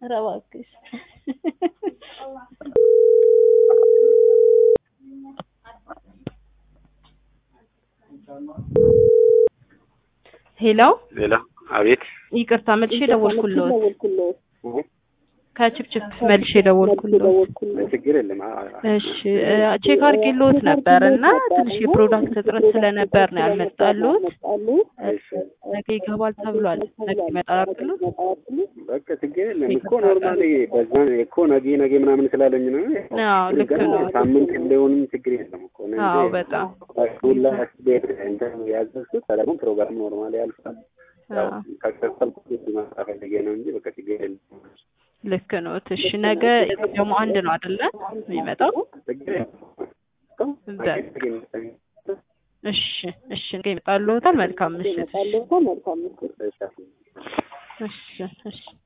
ኧረ እባክሽ ሄሎ ሌላ አቤት ይቅርታ መልሼ ደወልኩልዎት ከችፕችፕ መልሼ ደወልኩልዎት ችግር የለም አ- አ- እሺ እ ቼክ አድርጌልዎት ነበር እና ትንሽ የፕሮዳክት እጥረት ስለነበር ነው ያልመጣልዎት እሺ ነገ ይገባል ተብሏል ነገ ይመጣል አይደል በቃ ችግር የለም እኮ ኖርማሊ በዛ እኮ ነገ ነገ ምናምን ስላለኝ ነው አዎ ልክ ግን ነው ሳምንት ሊሆንም ችግር የለም እኮ እኔ አዎ እንጂ በጣም ሁላ ቤት እንትን ያዘዝኩት ደግሞ ፕሮግራም ኖርማሊ ያልፋል ያው አዎ ከከፈልኩት ሊመጣ ፈልጌ ነው እንጂ በቃ ችግር የለም ልክ ነው እሺ ነገ ደግሞ አንድ ነው አይደለ የሚመጣው ችግር የለም በቃ እሺ እሺ ነገ ይመጣልዎታል መልካም ምሽት እሺ እሺ እሺ